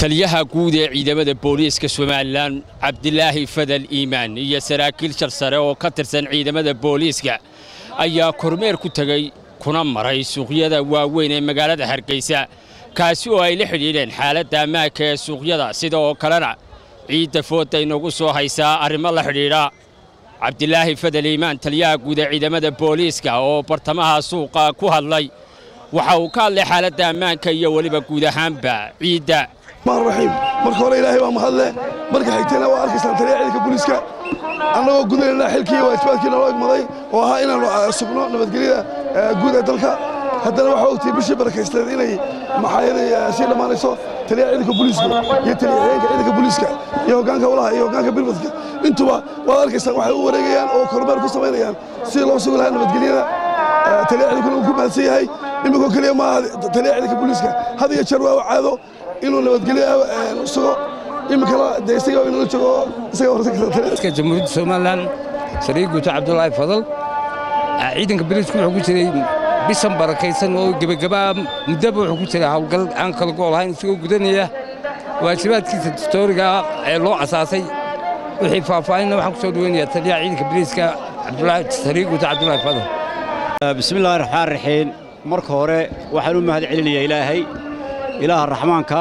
taliyaha guud ee ciidamada booliiska somalilan cabdilaahi fadal iimaan iyo saraakiil shar sare oo ka tirsan ciidamada booliiska ayaa kormeer ku tegey kuna maray suuqyada waaweyn ee magaalada hargeysa kaasi oo ay la xidhiidheen xaaladda ammaanka ee suuqyada sida oo kalena ciidda foodda inagu soo haysaa arrimo la xidhiidha cabdilaahi fadal iimaan taliyaha guud ee ciidamada booliiska oo bartamaha suuqa ku hadlay waxa uu ka hadlay xaaladda ammaanka iyo weliba guud ahaanba ciidda raxiim marka hore ilaahay waa mahadle marka xigtayna waa arkaysaan taliya ciidanka booliiska annagoo gudanayna xilkii waajibaadkii naloo igmaday oo ahaa inaannu sugno nabadgelyada guud ee dalka haddana waxaa ogtay bishii barakaysteed inay maxaayaday sii dhammaanayso taliya ciidanka booliisku iyo taliya xigeenka ciidanka booliiska iyo hoggaanka walaha iyo hoggaanka birmadka intuba waad arkaysaan waxay u wareegayaan oo kormeer ku samaynayaan sidii loo sugi lahaa nabadgelyada taliya ciidankuna uu ku mahadsan yahay iminkoo keliya maaha taliya ciidanka booliiska had iyo jeer waa caado inuu nabadgelyo sugo iminkana dee isaga inala joogo isaga horta jamhuuriyadda somalilan sariir guuto cabdulaahi fadal ciidanka boliisku wuxuu ku jiray bisan barakaysan oo gebagabaa muddaba wuxuu ku jiray howlgal aan kala gool ahayn isagoo gudanaya waajibaadkiisa dastooriga ee loo asaasay wixii faahfaahinna waxaan ku soo dhaweynayaa taliyaha ciidanka boliiska sariir guuto cabdulaahi fadal bismillahi raxmaan raxiim marka hore waxaan u mahad celinayaa ilaahay ilaaha raxmaanka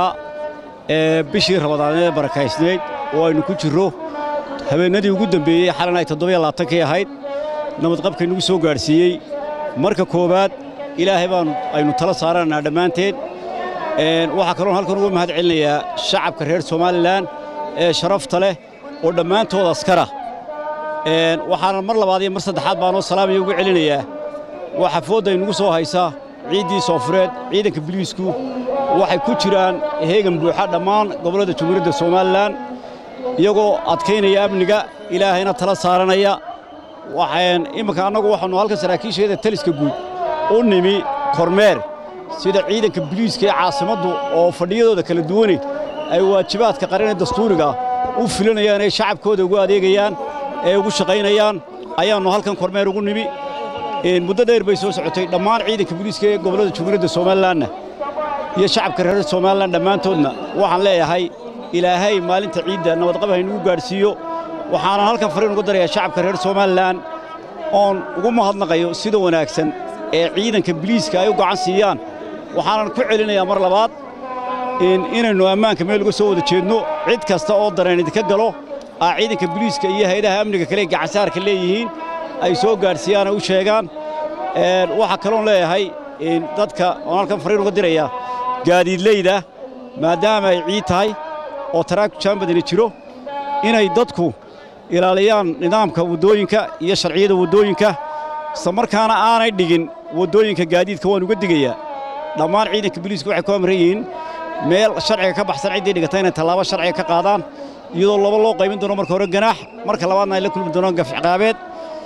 ee bishii rabadaaneed barakaysnayd oo aynu ku jirro habeennadii ugu dembeeyey xalan ay toddobaiyo ahayd nabadqabkay nagu soo gaadhsiiyey marka koowaad ilaahay baanu aynu tala saaranaynaa dhammaanteed waxaa kaloon halkan uga mahad celinayaa shacabka reer somalilan ee sharafta leh oo dhammaantood askara waxaana mar labaad iyo mar saddexaad baanoo salaamaya ugu celinayaa waxa foodda aynugu soo haysaa ciiddii soofureed ciidanka biliisku waxay ku jiraan heegan buuxa dhammaan gobollada jamhuuriyadda somalilan iyagoo adkaynaya amniga ilaahayna tala saaranaya waxaan imminka annagu waxaannu halkan saraakiisheeda taliska guud u nimi kormeer sida ciidanka biliiska ee caasimaddu oo fadhiyadooda kala duwane ay waajibaadka qaranee dastuuriga u filanayaan ee shacabkooda ugu adeegayaan ee ugu shaqaynayaan ayaannu halkan kormeer ugu nimi muddo dheer bay soo socotay dhammaan ciidanka booliiska ee gobollada jamhuuriyadda somalilanna iyo shacabka reer somalilan dhammaantoodna waxaan leeyahay ilaahay maalinta ciidda nabadqab haynugu gaadhsiiyo waxaanan halkan fariin uga darayaa shacabka reer somalilan oon ugu mahadnaqayo sida wanaagsan ee ciidanka biliiska ay u gacan siiyaan waxaanan ku celinayaa mar labaad inaynu ammaanka meel uga soo wada jeedno cid kasta oo dareen idinka galo aa ciidanka biliiska iyo haydaha amniga kale gacansaarka leeyihiin ay soo gaadhsiiyaan ay u sheegaan waxaa kaloon leeyahay dadka oon halkan fariin uga dirayaa gaadiidleyda maadaama ay ciid tahay oo taraagku jaanbadani jiro inay dadku ilaaliyaan nidaamka waddooyinka iyo sharciyada waddooyinka isla markaana aanay dhigin waddooyinka gaadiidka waan uga digayaa dhammaan ciidanka biliiska waxay ku amran yihiin meel sharciga ka baxsan ciddii dhigata inay tallaabo sharciga ka qaadaan iyadoo laba loo qaybin doono marka hore ganaax marka labaadna ay la kulmi doonaan gafciqaabeed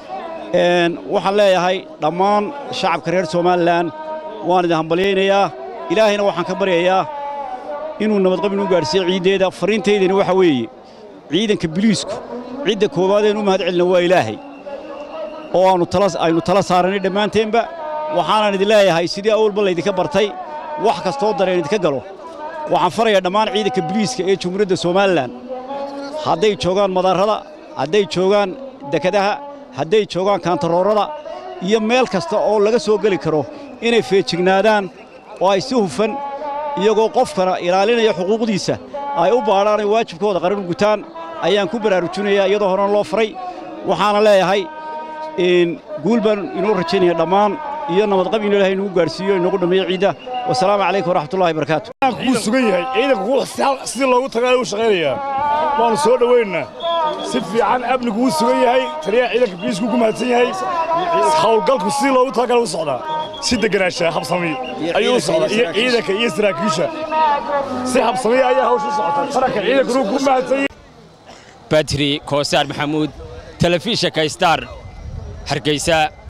waxaan leeyahay dhammaan shacabka reer somalilan waan idin hambalyaynayaa ilaahayna waxaan ka baryayaa inuu nabadqab inuu gaadhsiiyo ciiddeeda farriintaydani waxa weeye ciidanka biliisku cidda koowaadeen u mahad celina waa ilaahay oo aannu aynu tala saaranay dhammaanteenba waxaanan idin leeyahay sidii awalba laydinka bartay wax kastoo dareen idinka galo waxaan farayaa dhammaan ciidanka biliiska ee jamhuuriyadda somalilan hadday joogaan madaarrada hadday joogaan dekadaha hadday joogaan kaantaroorada iyo meel kasta oo laga soo geli karo inay feejignaadaan oo ay si hufan iyagoo qofkana ilaalinaya xuquuqdiisa ay u baadhaan ay waajibkooda qaran u gutaan ayaan ku baraarujinayaa iyadoo horena loo faray waxaana leeyahay guul baan inoo rajaynaya dhammaan iyo nabadqab in ilahay inugu gaadhsiiyo inoogu dhammeeyo ciidda wasalaamu calaykum waraxmatullahi barakaatu wuu sugan yahay ciidanku sidii loogu tagaayo u shaqaynayaa waannu soo dhowaynaa si fiican amnigu wuu sugan yahay taliyaha ciidanka biliisku ku mahadsan yahay hawlgalku sidii loogu talagala u socdaa si deganaanshaa habsami ayuu u socdaa iyo ciidanka iyo saraakiisha si habsamiya ayaa hawsha u socota qaranka ciidankuna ku mahadsan badri koosaar maxamuud telefishinka star hargeysa